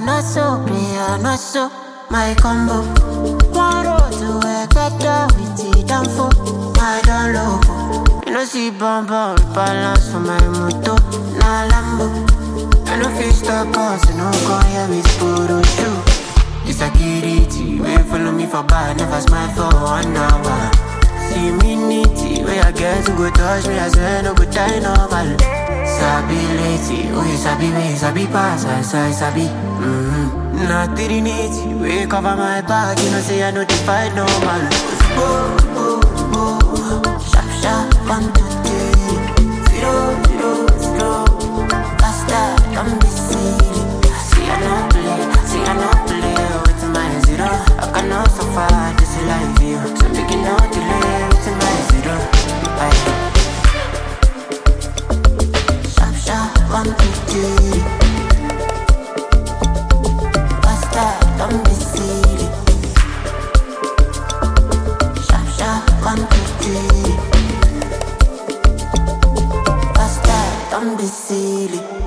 not so, player, not so. My combo. One road to a better with the downfall. My down low. You know, see bomb bomb balance for my moto. Nah, Lambo. I know feel stop cause you know go here with photo shoot. It's a kitty, wait follow me for bar, never smile for one hour. See me nitty, where I get to go touch me, I say no good die normal. Sabi lady, oh you sabi me, sabi pass, I say sabi. Mm-hmm. Not nitty, we cover my back, you know say I know the fight normal. Oh, oh, oh, sharp, sharp, one, two, three, zero, zero, zero. Faster, don't be silly. See I no play, see I no play with my zero. I cannot suffer this life here, so make it no delay with my zero. Aye. Sharp, sharp, one, two, three. Faster, don't be silly. Sharp, sharp, one, two, three. Faster, don't be silly.